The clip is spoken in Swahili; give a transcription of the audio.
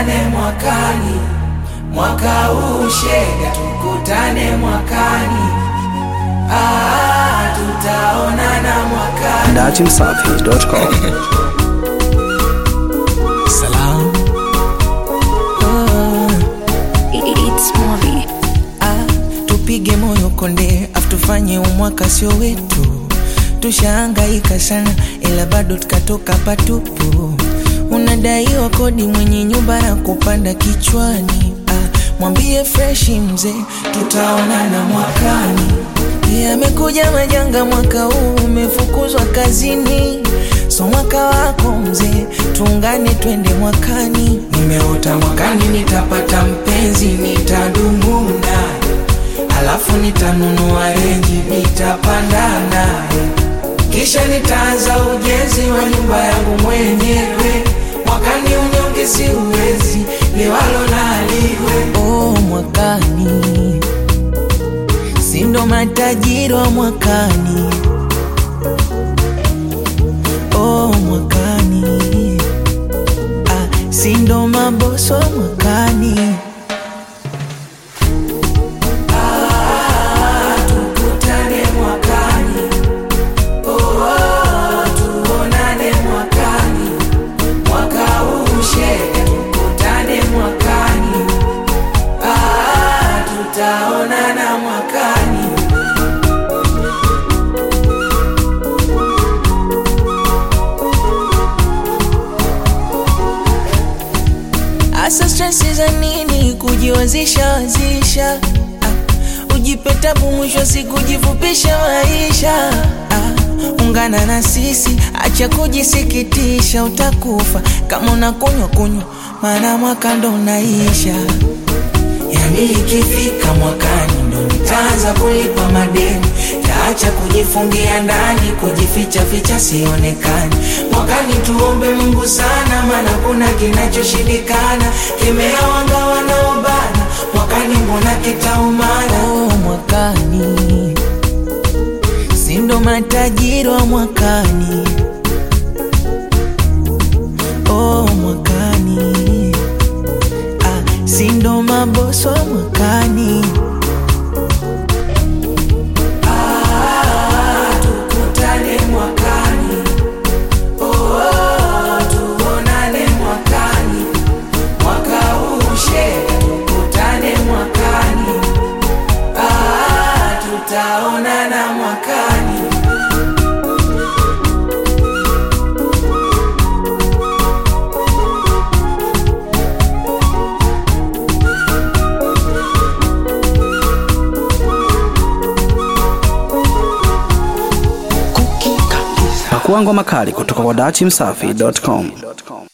tukutane mwakani, mwaka huu shega, tukutane mwakani, ah, tutaonana mwakani. datimsafi.com. Salam. Oh. It's Mobi. Ah, tupige moyo konde afu tufanye umwaka sio wetu tushaangaika sana ila bado tukatoka patupu unadaiwa kodi mwenye nyumba na kupanda kichwani ah, mwambie freshi mzee tutaonana mwakani yamekuja majanga mwaka huu umefukuzwa kazini so mwaka wako mzee tuungane twende mwakani nimeota mwakani nitapata mpenzi nitadumu naye alafu nitanunua renji nitapanda naye kisha nitaanza ujenzi wa nyumba yangu mwenyewe mwakani unyonge siuwezi liwalo naliwe oh, mwakani sindo matajiri wa mwakani oh, mwakani ah, sindo maboso wa mwakani tukutane mwakani oh, tuonane mwakani mwaka huu shega tukutane mwakani ah, tutaonana mwakani Asa stresi za nini kujiwazisha wazisha ah, ujipe tabu mwisho wa siku jifupisha maisha ah, ungana na sisi acha kujisikitisha utakufa kama unakunywa kunywa maana mwaka ndo unaisha yani ikifika mwakani ndo nitaanza kulipa madeni taacha kujifungia ndani kujificha ficha sionekani mwakani tuombe mungu sana maana kuna kinachoshindikana kemea wanga wanaobana mwakani mbona kitaumana oh, mwakani sindo matajiri wa mwakani oh, mwakani ah, sindo maboso wa mwakani Ah, tukutane mwakani oh, tuonane mwakani mwaka huu shega tukutane mwakani ah, tutaonana mwakani Pakua ngoma kali kutoka kwa datimsafi.com.